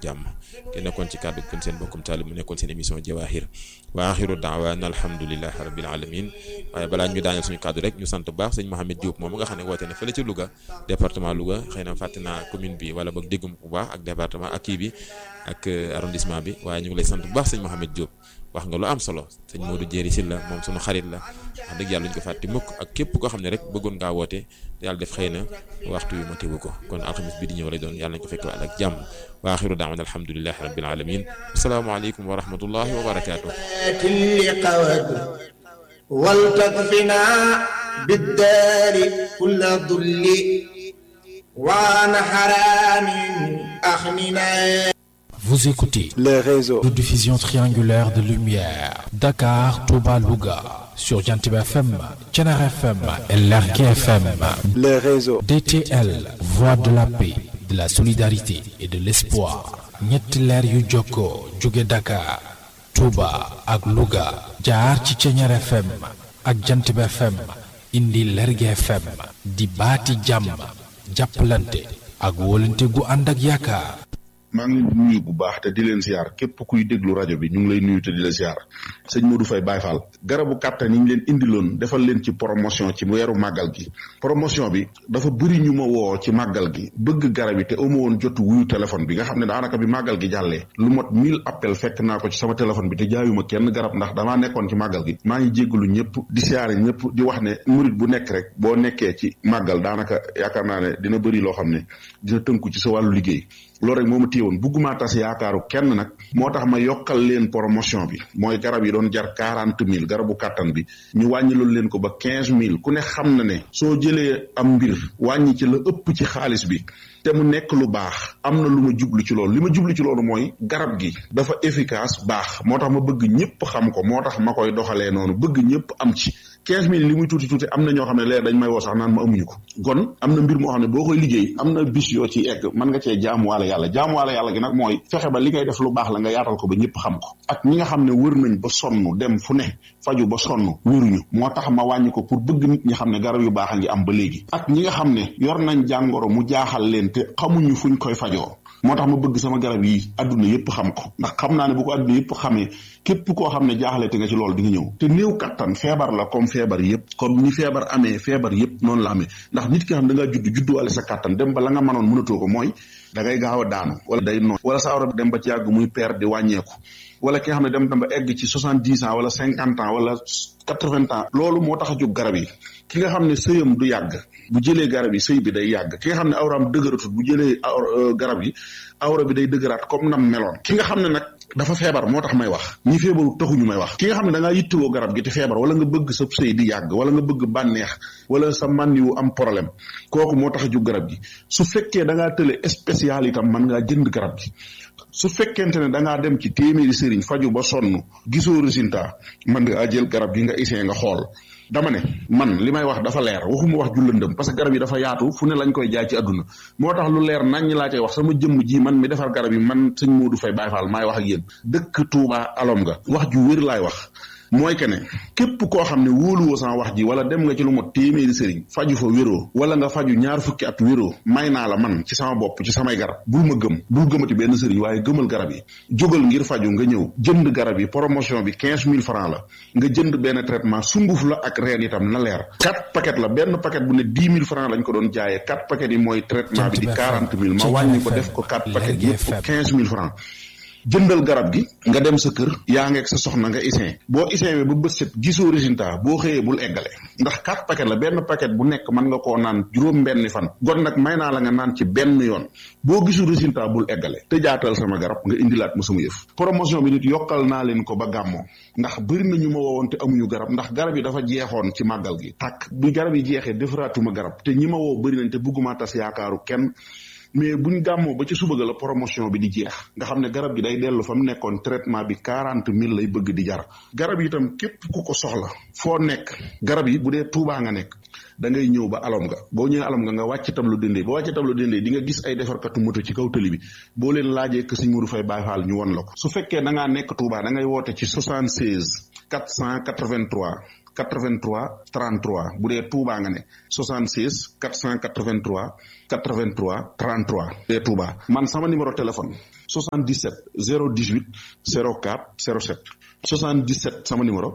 jàmm ke nekkoon ci kàddu kon seen bokkum taalib mu nekkoon seen émission Jawahir wa axiru daawaana alhamdulilahi rabbil alamin waaye balaa ñu daaneel suñu kàddu rek ñu sant bu baax sëñ Mohamed Diop moom nga xam ne woote na fële ci Louga département Louga xëy na fàtte naa commune bi wala boog déggum bu baax ak département ak kii bi ak arrondissement bi waaye ñu ngi lay sant bu baax sëñ Mohamed Diop wax nga lu am solo sëñ Modou Jéeri Sylla moom suñu xarit la wax dëgg yàlla ñu ko fàtte mukk ak képp koo xam ne rek bëggoon ngaa woote yàlla def xëy na waxtu wi ma teewu ko kon alxamis bi di ñëw lay doon yàlla nañ ko fekk ak jàmm wa axiru daawana alhamdulilahi rabbil alamin asalaamaaleykum wa rahmatullahi wa barakaatu ولتكفنا بالدار كل ذل وعن حرام أخننا Vous écoutez les réseaux de diffusion triangulaire de lumière Dakar, Touba, Louga sur Jantib FM, Thiénaba FM et Lergui FM. les réseaux DTL, voix de la paix, de la solidarité et de l'espoir. ñetti leer yu jokkoo jóge Dakar, Touba ak Louga jaar ci Thiénaba FM ak Jantib FM indi Lergui FM di baati jàmm jàppalante ak wóolante gu ànd ak yaakaar. maa ngi leen di nuyu bu baax te di leen ziar képp kuy déglu rajo bi ñu ngi lay nuyu te di la ziar sëñ Modou Faye Baye Fall garabu kàttan yi ñu leen indiloon defal leen ci promotion ci weeru màggal gi promotion bi dafa bëri ñu ma woo ci màggal gi bëgg garab yi te amu woon jotu wuyu téléphone bi nga xam ne daanaka bi màggal gi jàllee lu mot mille appel fekk naa ko ci sama téléphone bi te jaayuma kenn garab ndax damaa nekkoon ci màggal gi maa ngi jéggalu ñëpp di siyaare ñëpp di wax ne murit bu nekk rek boo nekkee ci màggal daanaka yaakaar naa ne dina bëri loo xam ne dina tënku ci sa wàllu liggéey loolu rek moo ma téyewoon bugguma tas yaakaaru kenn nag moo tax ma yokkal leen promotion bi mooy garab yi doon jar quarante mille garabu kàttan bi ñu wàññi loolu leen ko ba quinze mille ku ne xam na ne soo jëlee am mbir wàññi ci la ëpp ci xaalis bi te mu nekk lu baax am na lu ma jublu ci loolu li ma jublu ci loolu mooy garab gi dafa efficace baax moo tax ma bëgg ñëpp xam ko moo tax ma koy doxalee noonu bëgg ñëpp am ci quinze mille li muy tuuti tuuti am na ñoo xam ne leer dañ may woo sax naan ma amuñu ko kon am na mbir moo xam ne boo koy liggéey am na bis yoo ci egg mën nga cee jaamuwaale yàlla jaamuwaale yàlla gi nag mooy fexe ba li ngay def lu baax la nga yaatal ko ba ñëpp xam ko ak ñi nga xam ne wër nañ ba sonn dem fu ne faju ba sonn wéruñu moo tax ma wàññi ko pour bëgg nit ñi xam ne garab yu baax a ngi am ba léegi ak ñi nga xam ne yor nañ jàngoro mu jaaxal leen te xamuñu fuñ koy fajoo moo tax ma bëgg sama garab yi adduna yëpp xam ko ndax xam naa ne bu ko adduna yëpp xamee képp koo xam ne jaaxle te nga ci loolu di nga ñëw te néew kattan feebar la comme feebar yëpp comme ni feebar amee feebar yëpp noonu la amee ndax nit ki xam da ngaa judd judduwaale sa kattan dem ba la nga mënoon mënatoo ko mooy da ngay gaaw a daanu wala day noon wala sa awra bi dem ba ci yàgg muy per di wàññeeku wala ki nga xam ne dem dem ba egg ci soixante dix ans wala cinquante ans wala quatre vingt ans loolu moo tax a jóg garab yi ki nga xam ne sëyam du yàgg bu jëlee garab yi sëy bi day yàgg ki nga xam ne awraam dëgëratut bu jëlee garab yi awra bi day dëgëraat comme nam meloon ki nga xam ne nag dafa feebar moo tax may wax ñi feebaru taxuñu may wax ki nga xam ne da ngaa yittewoo garab gi te feebar wala nga bëgg sa sëy di yàgg wala nga bëgg bànneex wala sa mànniwu am problème kooku moo tax a jóg garab gi su fekkee da ngaa tële spécial itam mën ngaa jënd garab gi su fekkente ne da ngaa dem ci téeméeri sëriñ faju ba sonn gisoo résultat mën nga jël garab gi nga essayé nga xool dama ne man li may wax dafa leer waxuma wax ju lëndëm parce que garab yi dafa yaatu fu ne lañ koy jaay ci àdduna moo tax lu leer nañ ñi laa cay wax sama jëmm ji man mi defar garab yi man sëñ Modou Faye Baye Fall maay wax ak yéen dëkk Touba alom nga wax ju wér laay wax mooy que ne képp koo xam ne wóoluwoo sama wax ji wala dem nga ci lu mot téeméeri sëriñ faju fa wéroo wala nga faju ñaar fukki at wéroo may naa la man ci sama bopp ci samay garab bul ma gëm bul gëmati benn sëriñ waaye gëmal garab yi jógal ngir faju nga ñëw jënd garab yi promotion bi quinze mille francs la nga jënd benn traitement sunguf la ak reen itam na leer quatre paquet la benn paquet bu ne dix mille francs lañ ko doon jaayee quatre paquet yi mooy traitement bi di quarante mille ma wàññi ko def ko quatre paquet yëpp quinze mille francs jëndal garab gi nga dem sa kër yaa ngeeg sa soxna nga isin boo isin ba bët set gisoo résultat boo xëyee bul eggale ndax quatre paquet la benn paquet bu nekk mën nga koo naan juróom benni fan gon nag may naa la nga naan ci benn yoon boo gisul résultat bul eggale te jaatal sama garab nga indilaat ma sama yëf promotion bi nit yokkal naa leen ko ba gàmmoo ndax bëri na ñu ma woowoon te amuñu garab ndax garab yi dafa jeexoon ci màggal gi tàkk bi garab yi jeexee defaraatuma garab te ñi ma woo bëri nañ te bëgguma tas yaakaaru kenn mais buñ gàmmoo ba ci suba ga la promotion bi di jeex nga xam ne garab gi day dellu fa mu nekkoon traitement bi quarante mille lay bëgg di jar garab yi itam képp ku ko soxla foo nekk garab yi bu dee tuubaa nga nekk da ngay ñëw ba alom nga boo ñëwee alom nga nga wàcc tableau dendee ba wàcc tableau dendee di nga gis ay defarkatu moto ci kaw tëli bi boo leen laajee que Sëñ Modou Faye Baye Fall ñu won la ko su fekkee da ngaa nekk tuubaa da ngay woote ci 76 483 83 33 bu dee Touba nga ne 76 483 83 33 bu dee Touba man sama numéro téléphone 77 018 04 07 77 sama numéro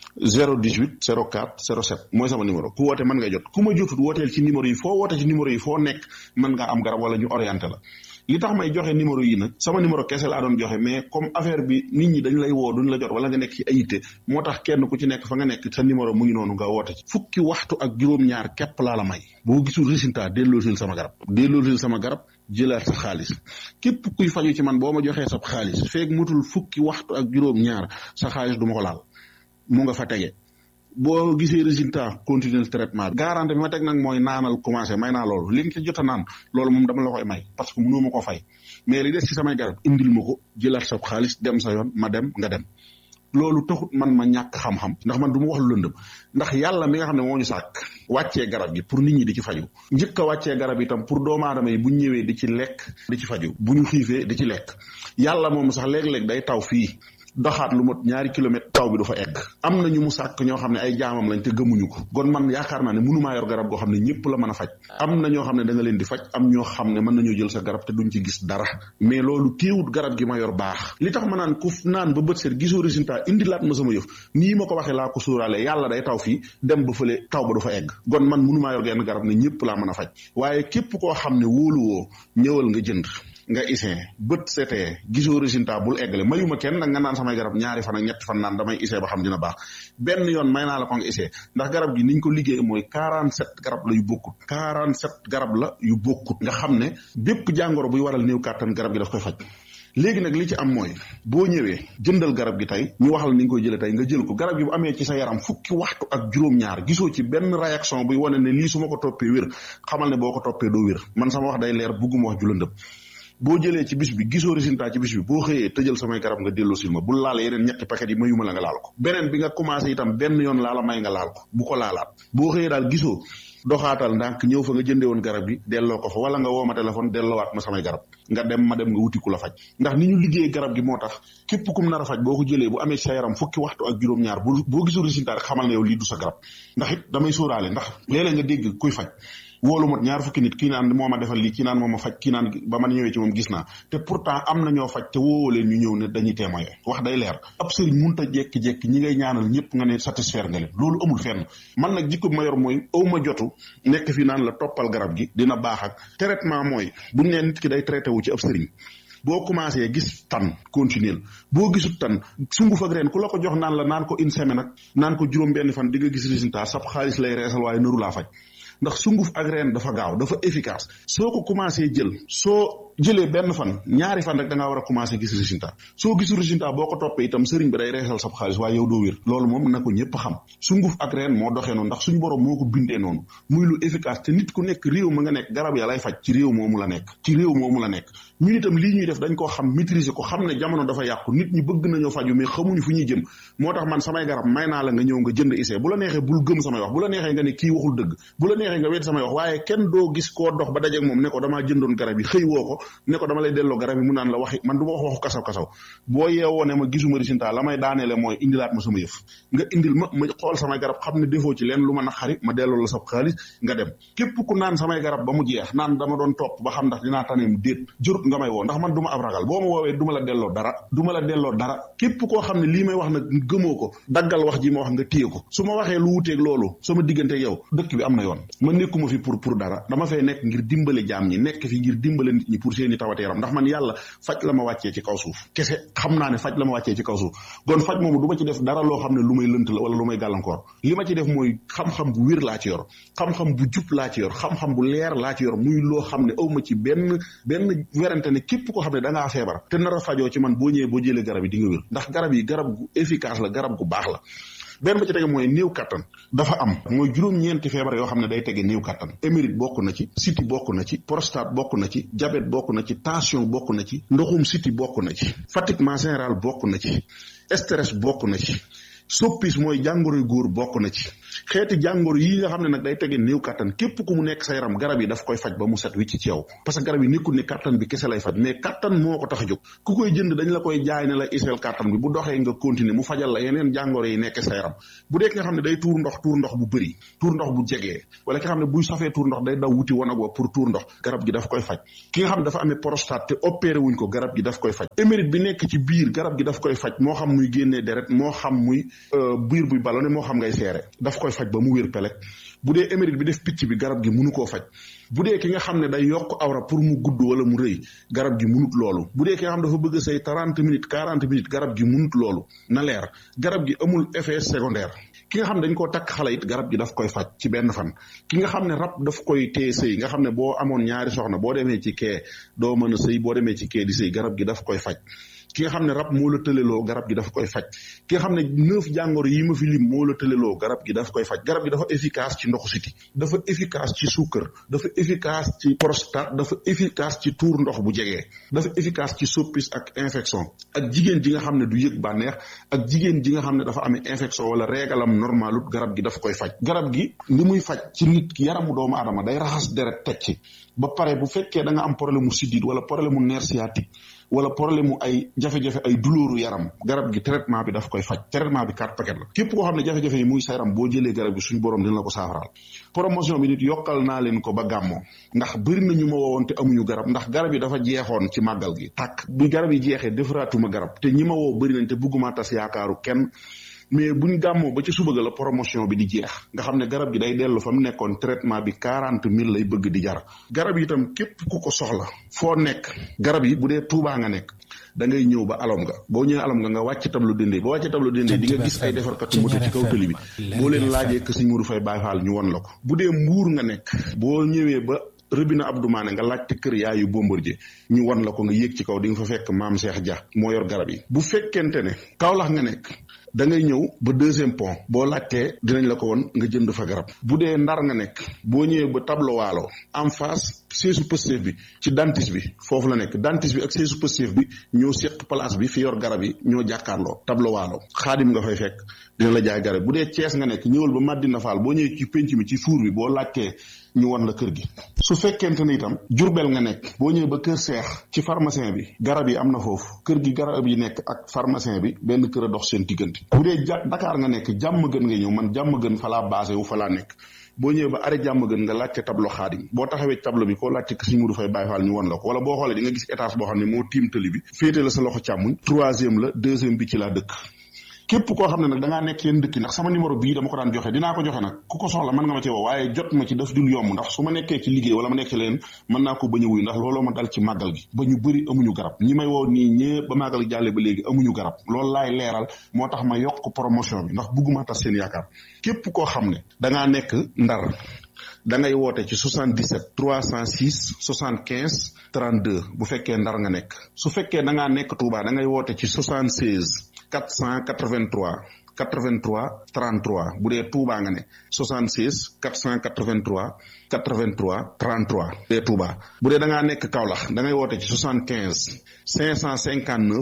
018 04 07 mooy sama numéro ku woote mën nga jot ku ma jotut wooteel ci numéro yi foo woote ci numéro yi foo nekk mën nga am garab wala ñu orienté la li tax may joxe numéro yi nag sama numéro kese laa doon joxe mais comme affaire bi nit ñi dañ lay woo duñ la jot wala nga nekk ci ayité moo tax kenn ku ci nekk fa nga nekk sa numéro mu ngi noonu nga woote ci fukki waxtu ak juróom-ñaar képp laa la may boo gisul résultat delloosil sama garab delloosil sama garab jëlaat sa xaalis képp kuy faju ci man boo ma joxee sa xaalis feeg mutul fukki waxtu ak juróom-ñaar sa xaalis du ma ko laal mu nga fa tege boo gisee résultat continuer traitement garantie bi ma teg nag mooy naanal commencé may naa loolu li nga ci jot a naan loolu moom dama la koy may parce que mënoo ma ko fay mais li des ci samay garab indil ma ko jëlaat sa xaalis dem sa yoon ma dem nga dem loolu taxut man ma ñàkk xam-xam ndax man du ma wax lu lëndëm ndax yàlla mi nga xam ne moo ñu sàkk wàccee garab gi pour nit ñi di ci faju njëkk a wàccee garab itam pour doomu aadama yi bu ñu ñëwee di ci lekk di ci faju bu ñu xiifee di ci lekk yàlla moom sax léeg-léeg day taw fii doxaat lu mot ñaari kilomètre taw bi du fa egg am na ñu mu sàkk ñoo xam ne ay jaamam lañ te gëmuñu ko kon man yaakaar naa ne mënumaa yor garab goo xam ne ñëpp la mën a faj am na ñoo xam ne da nga leen di faj am ñoo xam ne mën nañoo jël sa garab te duñ ci gis dara mais loolu téewut garab gi ma yor baax li tax ma naan ku naan ba bët seet gisoo résultat indi laat ma sama yëf nii ma ko waxee laa ko sóoraale yàlla day taw fii dem ba fële taw ba du fa egg kon man mënumaa yor genn garab ne ñëpp laa mën a faj waaye képp koo xam ne wóoluwoo ñëwal nga jënd nga isee bët setee gisoo résultat bul eggale mayuma kenn nag nga naan samay garab ñaari fan ak ñetti fan naan damay isee ba xam dina baax benn yoon may naa la ko nga isee ndax garab gi niñ ko liggéey mooy 47 garab la yu bokkut 47 garab la yu bokkut nga xam ne bépp jàngoro buy waral néew kàttan garab gi daf koy faj léegi nag li ci am mooy boo ñëwee jëndal garab gi tey ñu wax la ni nga koy jëlee tey nga jël ko garab gi bu amee ci sa yaram fukki waxtu ak juróom-ñaar gisoo ci benn réaction buy wane ne lii su ma ko toppee wér xamal ne boo ko toppee doo wér man sama wax day leer bugguma wax julandëb boo jëlee ci bis bi gisoo résultat ci bis bi boo xëyee tëjal samay garab nga delloo sil ma bul laal yeneen ñetti paquet yi mayuma la nga laal ko beneen bi nga commencé itam benn yoon laala may nga laal ko bu ko laalaat boo xëyee daal gisoo doxaatal ndànk ñëw fa nga jëndee woon garab gi delloo ko fa wala nga woo ma téléphone delloowaat ma samay garab nga dem ma dem nga wuti ku la faj ndax ni ñu liggéey garab gi moo tax képp kum nar a faj boo ko jëlee bu amee sa yaram fukki waxtu ak juróom-ñaar bu boo gisul résultat rek xamal ne yow lii du sa garab ndax it damay sóoraale ndax léeg-léeg nga dégg kuy faj wóolu mot ñaar fukki nit kii naan moo ma defal lii kii naan moo ma faj kii naan ba man ñëwee ci moom gis naa te pourtant am na ñoo faj te woowoo leen ñu ñëw ne dañuy témoigner wax day leer ab sëriñ munta jekki-jekki ñi ngay ñaanal ñëpp nga ne satisfaire nga leen loolu amul fenn man nag jikko bi ma yor mooy aw ma jotu nekk fi naan la toppal garab gi dina baax ak traitement mooy buñ nee nit ki day traité wu ci ab sëriñ boo commencé gis tan continuer boo gisut tan sunguf ak reen ku la ko jox naan la naan ko une semaine ak naan ko juróom benn fan di nga gis résultat sab xaalis lay reesal waaye nëru laa faj ndax sunguf ak reen dafa gaaw dafa efficace soo ko commencé jël soo jëlee benn fan ñaari fan rek da ngaa war a commencé gis résultat soo gisul résultat boo ko toppee itam sëriñ bi day reesal sab xaalis waaye yow doo wér loolu moom na ko ñëpp xam sunguf ak reen moo doxee noonu ndax suñu borom moo ko bindee noonu muy lu efficace te nit ku nekk réew ma nga nekk garab ya lay faj ci réew moomu la nekk ci réew moomu la nekk ñun itam lii ñuy def dañ koo xam maîtriser ko xam ne jamono dafa yàqu nit ñi bëgg nañoo faju mais xamuñu fu ñuy jëm moo tax man samay garab may naa la nga ñëw nga jënd essai bu la neexee bul gëm samay wax bu la neexee nga ne kii waxul dëgg bu la neexee nga wet samay wax waaye kenn doo gis koo dox ba dajeeg moom ne ko damaa jëndoon garab yi xëy woo ko ne ko dama lay delloo garab yi mu naan la waxi man du ma wax waxu kasaw kasaw boo yeewoo ne ma gisuma résultat la may daaneele mooy indilaat ma sama yëf nga indil ma ma xool samay garab xam ne defoo ci leen lu ma naqari ma delloo la sa xaalis nga dem képp ku naan samay garab ba mu jeex naan dama doon topp ba xam ndax dinaa taneem déet jërut nga may woo ndax man du ma ab ragal boo ma woowee du ma la delloo dara du ma la delloo dara képp koo xam ne lii may wax nag gëmoo ko daggal wax ji ma wax nga téye ko su ma waxee lu wuteeg loolu sama diggante yow dëkk bi am na yoon ma nekkuma fi pour pour dara dama fay nekk ngir dimbale jaam ñi nekk fi ngir dimbale nit ñi pour seeni tawate yaram ndax man yàlla faj la ma wàccee ci kaw suuf kese xam naa ne faj la ma wàccee ci kaw suuf kon faj moomu du ma ci def dara loo xam ne lu may lënt la wala lu may gàllankoor li ma ci def mooy xam-xam bu wér laa ci yor xam-xam bu jub laa ci yor xam-xam bu leer laa ci yor muy loo xam ne aw ma ci benn benn werante ne képp koo xam ne da ngaa feebar te nar a fajoo ci man boo ñëwee boo jëlee garab yi di nga wér ndax garab yi garab gu efficace la garab gu baax la benn ba ci tege mooy néew kattan dafa am mooy juróom-ñeenti feebar yoo xam ne day tege néew kattan émérite bokk na ci siti bokk na ci prostate bokk na ci diabète bokk na ci tension bokk na ci ndoxum siti bokk na ci fatiguement général bokk na ci stress bokk na ci soppis mooy jàngoroy góor bokk na ci xeeti jàngoro yi nga xam ne nag day tege néew kattan képp ku mu nekk sa yaram garab yi daf koy faj ba mu set wicc ci yow parce que garab yi nekkul ne kattan bi kese lay faj mais kattan moo ko tax a jóg ku koy jënd dañ la koy jaay ne la iseel kattan bi bu doxee nga continuer mu fajal la yeneen jàngoro yi nekk sa yaram bu dee ki nga xam ne day tuur ndox tuur ndox bu bëri tuur ndox bu jegee wala ki nga xam ne buy safee tuur ndox day daw wuti wanag wa pour tuur ndox garab gi daf koy faj ki nga xam ne dafa amee prostate te opéré wuñ ko garab gi daf koy faj émérite bi nekk ci biir garab gi daf koy faj moo xam muy génnee deret moo xam muy biir buy ballonné moo xam ngay seere daf koy faj ba mu wér pelek bu dee émérite bi def picc bi garab gi mënu koo faj bu dee ki nga xam ne day yokk awra pour mu gudd wala mu rëy garab gi munut loolu bu dee ki nga xam dafa bëgg say trente minutes quarante minutes garab gi munut loolu na leer garab gi amul effet secondaire ki nga xam ne dañ koo takk xale it garab gi daf koy faj ci benn fan ki nga xam ne rab daf koy téye sëy nga xam ne boo amoon ñaari soxna boo demee ci kee doo mën a sëy boo demee ci kee di sëy garab gi daf koy faj ki nga xam ne rab moo la tëleloo garab gi dafa koy faj ki nga xam ne neuf jàngoro yi ma fi lim moo la tëleloo garab gi dafa koy faj garab gi dafa efficace ci ndoxu siti dafa efficace ci suukar dafa efficace ci prostate dafa efficace ci tuur ndox bu jegee dafa efficace ci soppis ak infection ak jigéen ji nga xam ne du yëg bànneex ak jigéen ji nga xam ne dafa amee infection wala régalam normalut garab gi dafa koy faj garab gi li muy faj ci nit ki yaramu doomu aadama day raxas deret teg ci ba pare bu fekkee da nga am problème mu siddiit wala problème mu nerf sciatique wala problème mu ay jafe-jafe ay douleur yaram garab gi traitement bi daf koy faj traitement bi quatre paquet la képp koo xam ne jafe-jafe yi muy sa yaram boo jëlee garab gi suñu borom dina la ko saafaraal promotion bi nit yokkal naa leen ko ba gàmmoo ndax bëri na ñu ma woowoon te amuñu garab ndax garab yi dafa jeexoon ci màggal gi tàkk bi garab yi jeexee defaraatuma garab te ñi ma woo bëri nañ te bëgguma tas yaakaaru kenn mais buñ gàmmoo ba ci suba ga la promotion bi di jeex nga xam ne garab gi day dellu fa mu nekkoon traitement bi quarante mille lay bëgg di jar garab yi itam képp ku ko soxla foo nekk garab yi bu dee tuubaa nga nekk da ngay ñëw ba alom nga boo ñëwee alom nga nga wàcc tableau dende ba wàcc tableau dende di nga gis ay defarkatu moto ci kaw tëli bi boo leen laajee que Sëñ Mourou Faye Baye Fall ñu won la ko bu dee mbuur nga nekk boo ñëwee ba rëbina Abdou Mané nga laajte kër yaayu Bombardier ñu wan la ko nga yéeg ci kaw di nga fa fekk maam Cheikh Dia moo yor garab yi bu fekkente ne Kaolack nga nekk da ngay ñëw ba deuxième pont boo laajtee dinañ la ko won nga jënd fa garab bu dee ndar nga nekk boo ñëwee ba tableau waalo en face seesu Pastef bi ci dentiste bi foofu la nekk dentiste bi ak seesu Pastef bi ñoo seq place bi fi yor garab yi ñoo jàkkaarloo tableau waalo xaadim nga fay fekk dina la jaay garab bu dee Cees nga nekk ñëwal ba Madina Fall boo ñëwee ci penc mi ci fuur bi boo laajtee ñu won la kër gi su fekkente ne itam jurbel nga nekk boo ñëwee ba kër seex ci pharmacien bi garab yi am na foofu kër gi garab yi nekk ak pharmacien bi benn kër a dox seen diggante bu dee ja Dakar nga nekk jàmm gën nga ñëw man jàmm gën fa laa basé wu fa laa nekk boo ñëwee ba arrêt jàmm gën nga laajte tableau xaadim boo taxawee tableau bi koo laajte Sëñ Mourou Faye Baye Fall ñu won la ko wala boo xoolee di nga gis étage boo xam ne moo tiim tëli bi féete la sa loxo càmmuñ troisième la deuxième bi ci laa dëkk képp koo xam ne nag da ngaa nekk yenn dëkk ndax sama numéro bii dama ko daan joxe dinaa ko joxe nag ku ko soxla mën nga ma ci woo waaye jot ma ci daf dul yomb ndax su ma nekkee ci liggéey wala ma nekk ci leen mën naa ko bañ a wuyu ndax looloo ma dal ci màggal gi ba ñu bëri amuñu garab ñi may woo nii ñëpp ba màggal gi jàlle ba léegi amuñu garab loolu laay leeral moo tax ma yokk promotion bi ndax bugguma tas seen yaakaar képp koo xam ne da ngaa nekk ndar da ngay woote ci 77 306 75 32 bu fekkee ndar nga nekk su fekkee da ngaa nekk Touba da ngay woote ci 76 483 83 33 bu dee Touba nga ne 76 483 83 33 bu dee Touba bu dee da ngaa nekk Kaolack da ngay woote ci 75 559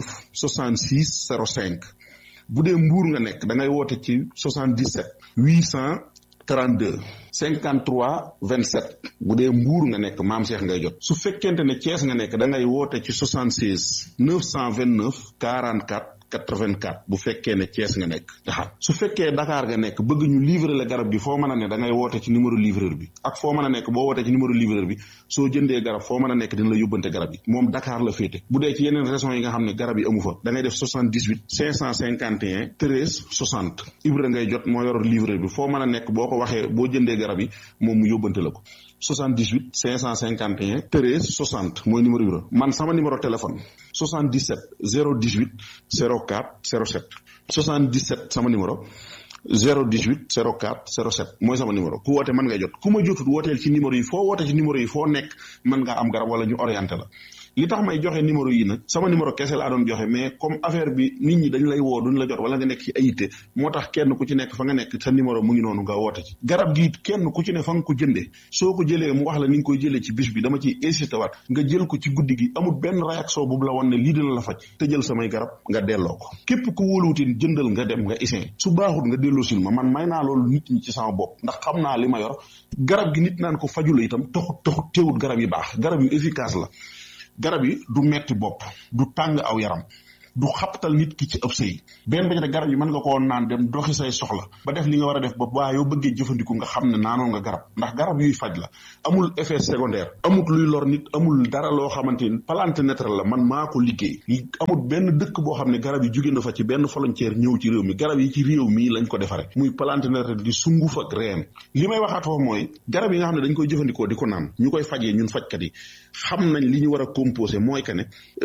66 05 bu dee Mbour nga nekk da ngay woote ci 77 800 32 53 27 bu dee mbuur nga nekk maam Cheikh ngay jot su fekkente ne Thiès nga nekk da ngay woote ci 76 929 44 84 bu fekkee ne Thiès nga nekk waaw su fekkee Dakar nga nekk bëgg ñu livrer la garab gi foo mën a ne da ngay woote ci numéro livreur bi ak foo mën a nekk boo wootee ci numéro livreur bi soo jëndee garab foo mën a nekk dina la yóbbante garab yi moom Dakar la féete bu dee ci yeneen régions yi nga xam ne garab yi amu fa da ngay def 78 551 13 60 Ibra ngay jot moo yor livreur bi foo mën a nekk boo ko waxee boo jëndee garab yi moom mu yóbbante la ko 78 551 13 60 mooy numéro Ibra man sama numéro téléphone 77 018 04 07 77 sama numéro 018 04 07 mooy sama numéro ku woote mën nga jot ku ma jotut wooteel ci numéro yi foo woote ci numéro yi foo nekk mën ngaa am garab wala ñu orienté la li tax may joxe numéro yi nag sama numéro kese laa doon joxe mais comme affaire bi nit ñi dañ lay woo duñ la jot wala nga nekk ci ayité moo tax kenn ku ci nekk fa nga nekk sa numéro mu ngi noonu nga woote ci garab gi kenn ku ci ne fa nga ko jëndee soo ko jëlee mu wax la ni nga koy jëlee ci bis bi dama ciy insisté waat nga jël ko ci guddi gi amul benn réaction bu la wan ne lii dina la faj te jël samay garab nga delloo ko képp ku wóoluwutin jëndal nga dem nga isin su baaxut nga delloo sil ma man may naa loolu nit ñi ci sama bopp ndax xam naa li ma yor garab gi nit naan ko fajula itam taxut taxut teewut garab yi baax garab yu efficace la garab yi du metti bopp du tàng aw yaram du xaptal nit ki ci ëpp sëy benn ba ci garab yi mën nga koo naan dem doxi say soxla ba def li nga war a def ba waa yow bëggee jëfandiku nga xam ne naanoon nga garab ndax garab yuy faj la amul effet secondaire amul luy lor nit amul dara loo xamante ni plante naturelle la man maa ko liggéey amul benn dëkk boo xam ne garab yi jóge na fa ci benn volontaire ñëw ci réew mi garab yi ci réew mi lañ ko defare muy plante naturelle di sunguf ak reen li may waxaat foofu mooy garab yi nga xam ne dañ koy jëfandikoo di ko naan ñu koy fajee ñun fajkat yi xam nañ li ñu war a composé mooy que ne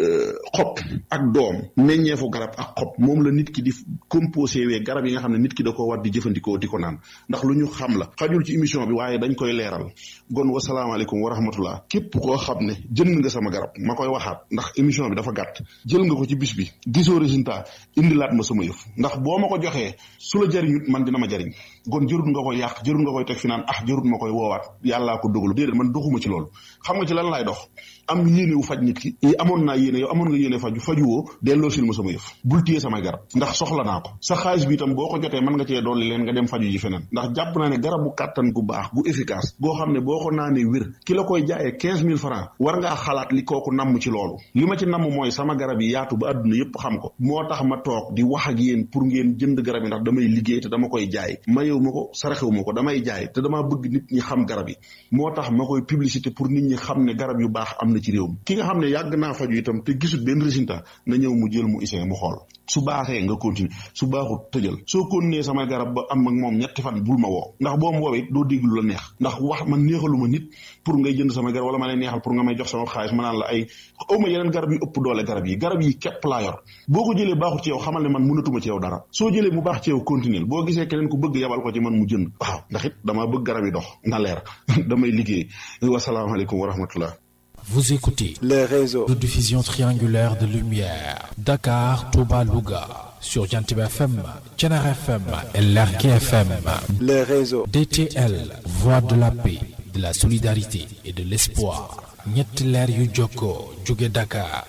xob ak doom meññeefu garab ak xob moom la nit ki di composé wee garab yi nga xam ne nit ki da ko war di jëfandikoo di ko naan ndax lu ñu xam la xajul ci émission bi waaye dañ koy leeral gon wasalaamaaleykum wa rahmatullah képp koo xam ne jënd nga sama garab ma koy waxaat ndax émission bi dafa gàtt jël nga ko ci bis bi gisoo résultat indilaat ma sama yëf ndax boo ma ko joxee su la jariñut man dina ma jariñ gon jërut nga koy yàq jërut nga koy teg fi naan ah jërut ma koy woowaat yàllaa ko dogalu déedéet man doxuma ci loolu xam nga ci lan laay dox am yéene wu faj nit ki amoon naa yéene yow amoon nga yéene faju fajuwoo delloo sil ma sama yëf bul téye samay garab ndax soxla naa ko sa xaalis bi itam boo ko jotee mën nga cee dolli leen nga dem faju ji feneen ndax jàpp naa ne garabu kàttan gu baax gu efficace goo xam ne boo ko naanee wér ki la koy jaayee quinze mille francs war ngaa xalaat li kooku namm ci loolu li ma ci namm mooy sama garab yi yaatu ba àdduna yépp xam ko moo tax ma toog di wax ak yéen pour ngeen jënd garab yi ndax damay liggéey te dama koy jaay mayewu ma ko saraxewu ma ko damay jaay te damaa bëgg nit ñi xam garab yi moo tax ma koy publicité pour nit ñi xam ne garab yu baax am na ci réew mi ki nga xam ne yàgg naa faju itam te gisul benn résultat na ñëw mu jël mu isin mu xool su baaxee nga continuer su baaxut tëjal soo continuer samay garab ba am ak moom ñetti fan bul ma woo ndax boo ma woowee doo dégg lu la neex ndax wax man neexaluma nit pour ngay jënd samay garab wala ma lay neexal pour nga may jox sama xaalis ma naan la ay awma yeneen garab yu ëpp doole garab yi garab yi képp laa yor boo ko jëlee baaxut ci yow xamal ne man mënatuma ci yow dara soo jëlee mu baax ci yow continuer boo gisee keneen ku bëgg yabal ko ci man mu jënd waaw ndax it damaa bëgg garab yi dox na leer damay liggéey wasalaamaaleykum wa rahmatullah Vous écoutez les réseaux de diffusion triangulaire de lumière Dakar, Touba, Louga sur Jantib FM, Tchenar FM et Lerki FM. les réseaux DTL, voix de la paix, de la solidarité et de l'espoir. ñetti leer yu jokkoo jóge Dakar,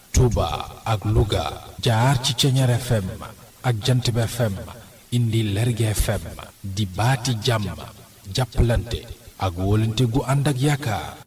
Touba ak Louga jaar ci Tchenar FM ak Jantib FM indi Lerki FM di baati jàmm jàppalante ak wóolante gu ànd ak yaakaar